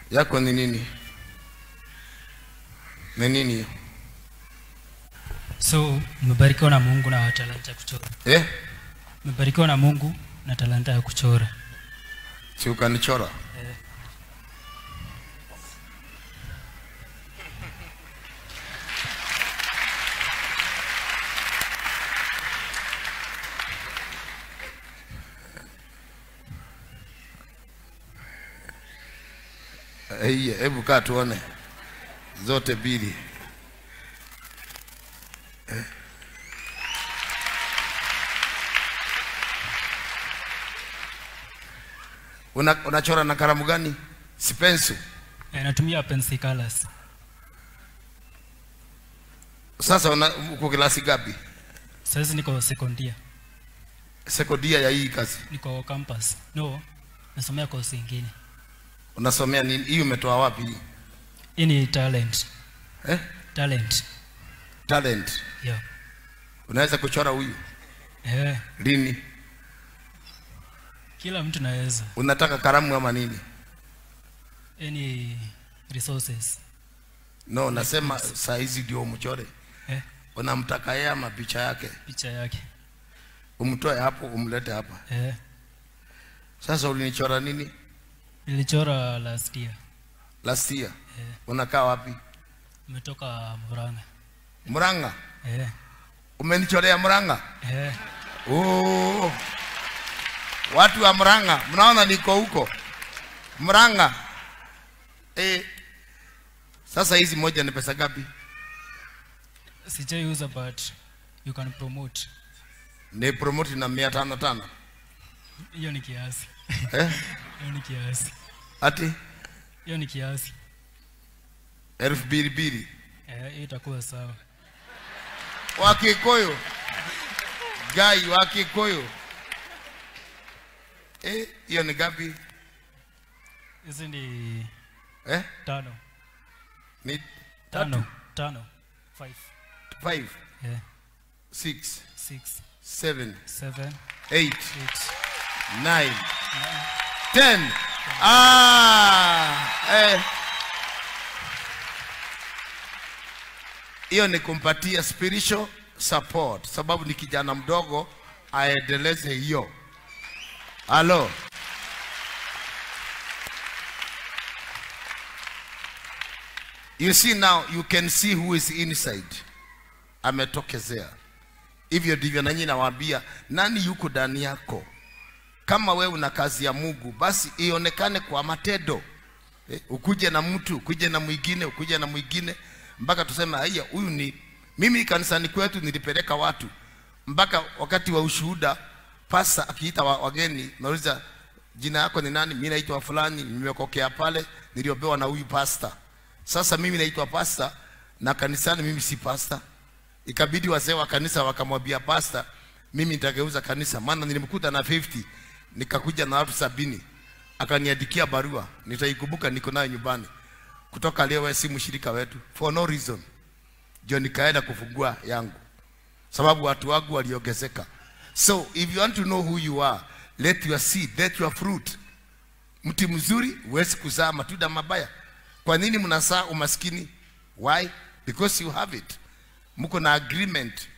yako ni nini ni nini hiyo So nimebarikiwa na Mungu na talanta ya kuchora. eh? Nimebarikiwa na Mungu na talanta ya kuchora. si ukanichora Eh. Hii, hebu kaa tuone zote mbili. Eh. Una, unachora na kalamu gani? Si pencil. Eh, natumia pencil colors. Sasa una, uko kilasi gapi? Sasa niko sekondia. Sekondia ya hii kazi. Niko campus. No, nasomea course nyingine. Unasomea nini? Hii umetoa wapi hii? Hii ni talent. Eh? Talent. Talent. Yeah. Unaweza kuchora huyu Eh, lini? kila mtu naweza. Unataka kalamu ama nini? Any resources. No, nasema saa hizi ndio umchore. Eh, Unamtaka yeye ama picha yake? picha yake. Umtoe hapo umlete hapa. Eh, Sasa ulinichora nini? nilichora last year. Last year. Eh, Unakaa wapi? umetoka Murang'a. Murang'a. Eh, Umenichorea Murang'a? eh, Oh. Watu wa Murang'a, mnaona niko huko Murang'a. Eh. Sasa hizi moja ni pesa gapi? sijaiuza but you can promote. Ni promote na mia tano tano. Hiyo ni kiasi. Eh? Hiyo ni kiasi. Ati Hiyo ni kiasi. elfu mbili mbili. Eh, hiyo itakuwa sawa. Wakikuyu. Gai Wakikuyu. Eh, hiyo ni gapi? Hizi ni Eh? tano. Ni Tano. Tano. Five. five, Eh, six, six, seven, seven, eight, eight, nine, ten. Ah, eh. Hiyo ni kumpatia spiritual support, sababu ni kijana mdogo aendeleze hiyo. Halo, you see now, you can see who is inside. Ametokezea. Hivyo ndivyo nanyi nawaambia, nani yuko ndani yako? kama wewe una kazi ya Mungu basi ionekane kwa matendo. Eh, ukuje na mtu, ukuje na mwingine, ukuje na mwingine mpaka tuseme haya, huyu ni mimi. Kanisani kwetu nilipeleka watu mpaka wakati wa ushuhuda, pasa akiita wa, wageni, nauliza jina yako ni nani? Mimi naitwa fulani, nimekokea pale, niliopewa na huyu pasta. Sasa mimi naitwa pasta na kanisani mimi si pasta. Ikabidi wazee wa kanisa wakamwambia pasta, mimi nitageuza kanisa, maana nilimkuta na 50 nikakuja na watu sabini. Akaniandikia barua, nitaikumbuka, niko nayo nyumbani. Kutoka leo wewe si mshirika wetu for no reason. Ndio nikaenda kufungua yangu, sababu watu wangu waliongezeka. So if you want to know who you are, let your seed, let your fruit. Mti mzuri huwezi kuzaa matunda mabaya. Kwa nini mnazaa umaskini? Why? Because you have it. Mko na agreement